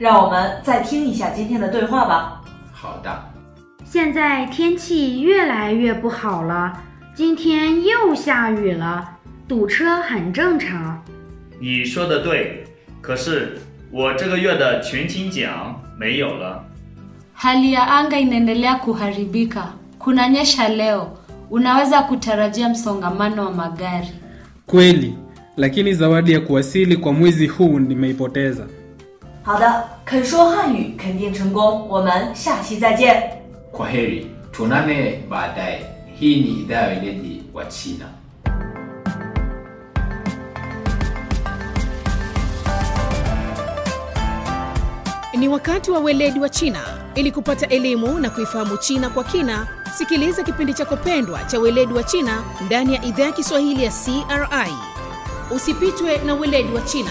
让我们再听一下今天的对话吧。 好的， 现在天气越来越不好了，今天又下雨了，堵车很正常。 你说的对，可是我这个月的全勤奖没有了。 Hali ya anga inaendelea kuharibika. Kunanyesha leo. Unaweza kutarajia msongamano wa magari. Kweli, lakini zawadi ya kuwasili kwa mwezi huu nimeipoteza. 好的，肯说汉语肯定成功，我们下期再见。 kwa heri, tuonane baadaye. Hii ni idhaa ya weledi wa China. Ni wakati wa weledi wa China. Ili kupata elimu na kuifahamu China kwa kina, sikiliza kipindi chako pendwa cha weledi wa China ndani ya idhaa ya Kiswahili ya CRI. Usipitwe na weledi wa China.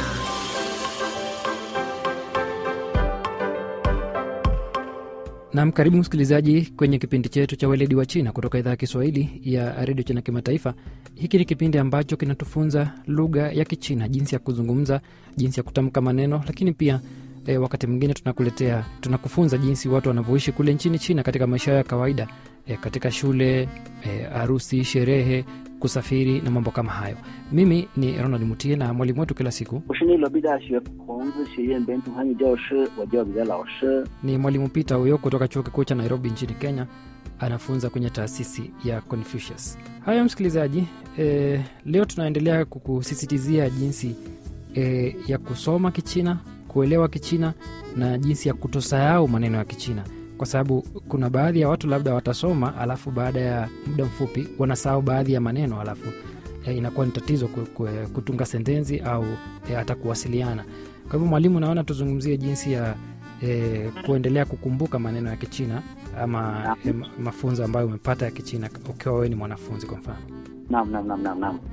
Nam, karibu msikilizaji kwenye kipindi chetu cha weledi wa China kutoka idhaa ya Kiswahili ya redio China Kimataifa. Hiki ni kipindi ambacho kinatufunza lugha ya Kichina, jinsi ya kuzungumza, jinsi ya kutamka maneno, lakini pia e, wakati mwingine tunakuletea tunakufunza jinsi watu wanavyoishi kule nchini China katika maisha yao ya kawaida e, katika shule e, harusi, sherehe, kusafiri na mambo kama hayo. Mimi ni Ronald Mutie na mwalimu wetu kila siku 我是内罗毕大学孔子学院本土汉语教师，我叫彼得老师。 ni mwalimu Peter huyo kutoka chuo kikuu cha Nairobi nchini Kenya, anafunza kwenye taasisi ya Confucius. Haya msikilizaji, e, leo tunaendelea kukusisitizia jinsi e, ya kusoma Kichina, kuelewa Kichina na jinsi ya kutosahau maneno ya Kichina, kwa sababu kuna baadhi ya watu labda watasoma alafu baada ya muda mfupi wanasahau baadhi ya maneno alafu e, inakuwa ni tatizo ku- ku- kutunga sentensi au e, hata kuwasiliana. Kwa hivyo mwalimu, naona tuzungumzie jinsi ya e, kuendelea kukumbuka maneno ya Kichina ama e, ma- mafunzo ambayo umepata ya Kichina ukiwa wewe ni mwanafunzi kwa mfano. Naam, naam, naam, naam, naam.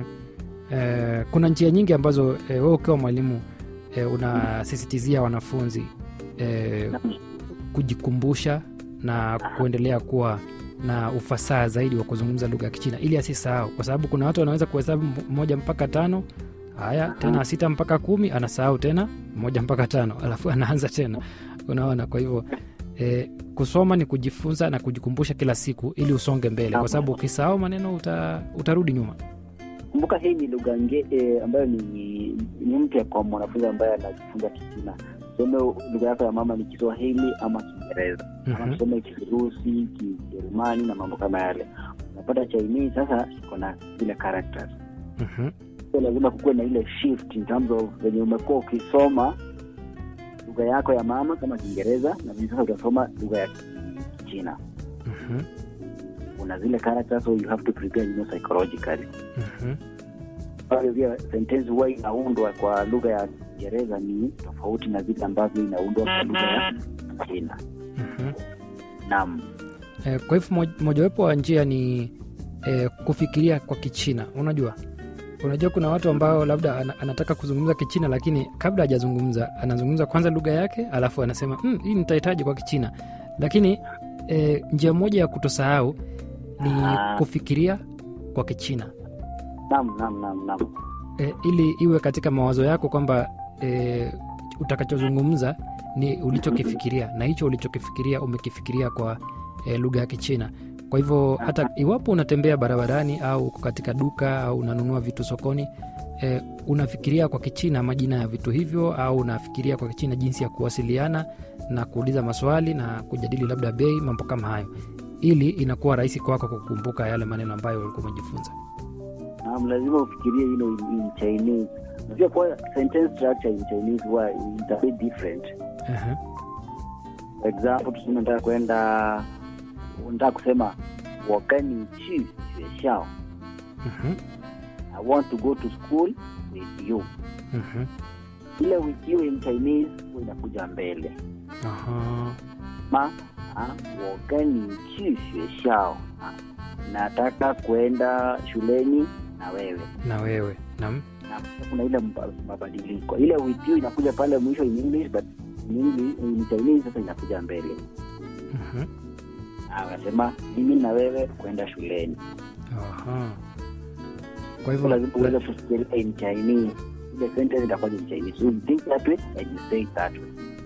E, kuna njia nyingi ambazo e, wewe ukiwa mwalimu e, unasisitizia wanafunzi e, kujikumbusha na kuendelea kuwa na ufasaha zaidi wa kuzungumza lugha ya Kichina ili asisahau, kwa sababu kuna watu wanaweza kuhesabu m- moja mpaka tano haya tena sita mpaka kumi anasahau tena moja mpaka tano alafu anaanza tena unaona kwa hivyo e, kusoma ni kujifunza na kujikumbusha kila siku ili usonge mbele kwa sababu ukisahau maneno uta, utarudi nyuma Kumbuka hii ni lugha nge eh, ambayo ni ni mpya kwa mwanafunzi ambaye anajifunza Kichina. Tuseme lugha yako ya mama ni Kiswahili ama Kiingereza ama Mhm. tuseme Kirusi, Kijerumani na mambo kama yale. Unapata Chinese sasa iko na zile characters, Mhm. so lazima kukuwe na ile shift in terms of venye umekuwa ukisoma lugha yako ya mama kama Kiingereza na vile sasa utasoma lugha ya Kichina. Mhm. Kuna zile characters so you have to prepare you know, psychologically Mhm. ambavyo pia sentensi huwa inaundwa kwa lugha ya Kiingereza ni tofauti na zile ambavyo inaundwa kwa lugha ya China. Mhm. Naam, E, kwa hivyo moj- mojawapo wa njia ni e, kufikiria kwa Kichina. Unajua, unajua kuna watu ambao labda ana, anataka kuzungumza Kichina lakini kabla hajazungumza anazungumza kwanza lugha yake, alafu anasema mm, hii nitahitaji kwa Kichina. Lakini e, njia moja ya kutosahau ni Ah. kufikiria kwa Kichina naam, naam, naam, naam. e, ili iwe katika mawazo yako kwamba e, utakachozungumza ni ulichokifikiria na hicho ulichokifikiria umekifikiria kwa e, lugha ya Kichina. Kwa hivyo hata iwapo unatembea barabarani au uko katika duka au unanunua vitu sokoni e, unafikiria kwa Kichina majina ya vitu hivyo, au unafikiria kwa Kichina jinsi ya kuwasiliana na kuuliza maswali na kujadili labda bei, mambo kama hayo, ili inakuwa rahisi kwako kukumbuka yale maneno ambayo ulikuwa umejifunza. Naam, lazima ufikirie you know, in, in Chinese. Unajua kwa sentence structure in Chinese huwa it's a bit different. Aha. For example, tuseme nataka kwenda unataka kusema 我跟你去学校 Mhm. I want to go to school with you. Mhm. Ile with you in Chinese huwa inakuja mbele. Aha. ma ah, 我跟你去学校 ah, nataka kwenda shuleni na wewe na wewe nam na kuna ile mba- mabadiliko ile with you inakuja pale mwisho in english but in English, in Chinese sasa inakuja mbele Mhm. Ah, unasema mimi na wewe kwenda shuleni Aha. kwa so hivyo lazima uweze kufikiria in Chinese ile sentence itakuwa in Chinese so you think that way and you say it that way